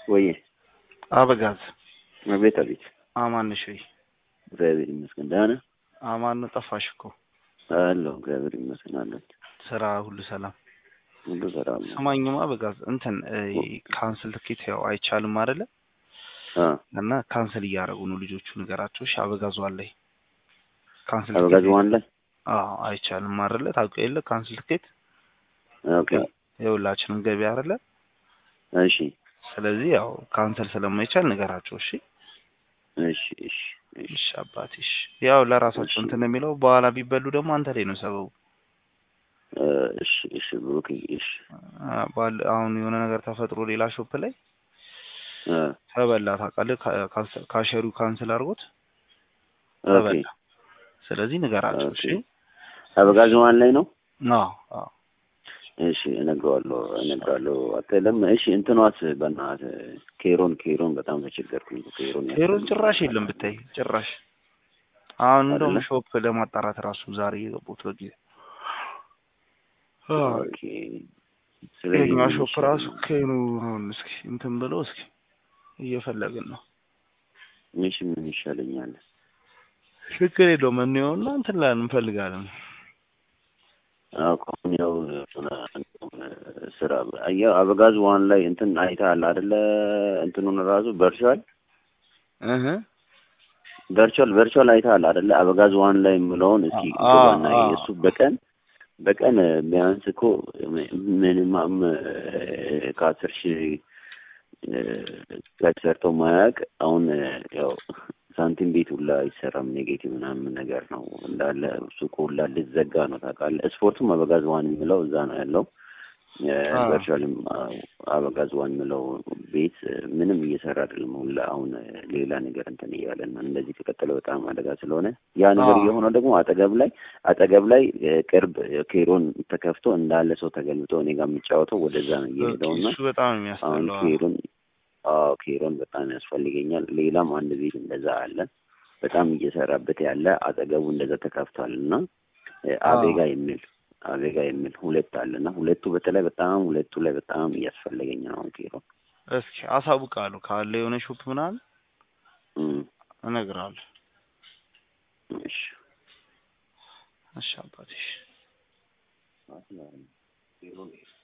ወይ አበጋዝ አቤት አቤት። አማን ነሽ ወይ? እግዚአብሔር ይመስገን ደህና ነህ? አማን ነው። ጠፋሽ እኮ። አለሁ እግዚአብሔር ይመስገን አለሁ። ስራ ሁሉ ሰላም? ሁሉ ሰላም ነው። ስማኝማ አበጋዝ እንትን ካንስል ትኬት ያው አይቻልም አይደለ? አ እና ካንስል እያደረጉ ነው ልጆቹ። ንገራቸው እሺ። አበጋዝ ዋን ላይ ካንስል አበጋዝ ትኬት- ዋን ላይ አዎ አይቻልም አይደለ? ታውቀው የለ ካንስል ትኬት ኦኬ። የሁላችንም ገቢ አይደለ? እሺ ስለዚህ ያው ካንሰል ስለማይቻል ንገራቸው እሺ። እሺ እሺ እሺ እሺ አባቴ እሺ። ያው ለራሳቸው እሺ። እንትን የሚለው በኋላ ቢበሉ ደግሞ አንተ ላይ ነው ሰበቡ። እ እሺ እሺ ብሩክ እሺ አ፣ ባል- አሁን የሆነ ነገር ተፈጥሮ ሌላ ሾፕ ላይ አ ተበላ ታውቃለህ። ካ- ካንሰ- ካሸሪው ካንስል አድርጎት ኦኬ ተበላ። ስለዚህ ንገራቸው እሺ። ኦኬ። አበጋዝ ዋን ላይ ነው። አዎ አዎ እሺ እነግረዋለሁ እነግረዋለሁ። አትልም እሺ። እንትኗስ በእናትህ ኬሮን ኬሮን በጣም ተቸገርኩኝ። ኬሮን ሄሮን ጭራሽ የለም ብታይ ጭራሽ። አሁን እንደውም አይደለ? ሾፕ ለማጣራት ራሱ ዛሬ የገቡት በጊዜ አዎ። ኦኬ። ስለዚህ የኛ ምን ሾፕ ይሻላል? ራሱ ከኑ አሁን እስኪ እንትን ብለው እስኪ እየፈለግን ነው። እሺ ምን ይሻለኛል? ችግር የለውም እንየውና እንትን ላይ እንፈልጋለን። አሁን ያው ስራ ያው አበጋዝ ዋን ላይ እንትን አይተሃል አይደለ? እንትኑን ራሱ ቨርቹዋል እህ ቨርቹዋል ቨርቹዋል አይተሃል አይደለ? አበጋዝ ዋን ላይ የምለውን እስኪ አ- ግባና አ- እሱ በቀን በቀን ቢያንስ እኮ ሚኒማም ከአስር ሺህ ጋር ሰርቶ ማያውቅ አሁን ያው ሳንቲም ቤት ሁላ አይሰራም። ኔጌቲቭ ምናምን ነገር ነው እንዳለ ሱቁ ሁላ ልዘጋ ነው ታውቃለህ። ስፖርቱም አበጋዝ ዋን የሚለው እዛ ነው ያለው። አ። ቨርቹዋልም አበጋዝ ዋን የሚለው ቤት ምንም እየሰራ አይደለም። ሁላ አሁን ሌላ ነገር እንትን እያለን ነው። እንደዚህ ከቀጠለ በጣም አደጋ ስለሆነ ያ ነገር አ። እየሆነው ደግሞ አጠገብ ላይ አጠገብ ላይ እ፣ ቅርብ ቅርብ ተከፍቶ እንዳለ ሰው ተገልብጦ እኔ ጋር የሚጫወተው ወደዛ ነው እየሄደው እና እሱ በጣም አሁን የሚያስጠላው ኬሮን አዎ ኬሮን በጣም ያስፈልገኛል። ሌላም አንድ ቤት እንደዛ አለ በጣም እየሰራበት ያለ አጠገቡ እንደዛ ተከፍቷል እና እ፣ አቤጋ የሚል አቤጋ የሚል ሁለት አለ እና ሁለቱ በተለይ በጣም ሁለቱ ላይ በጣም እያስፈለገኝ ነው አሁን ኬሮን እስኪ አሳውቃለሁ ካለ የሆነ ሾፕ ምናምን እም፣ እነግርሃለሁ። እሺ እሺ አባቴ እሺ። ኬሮን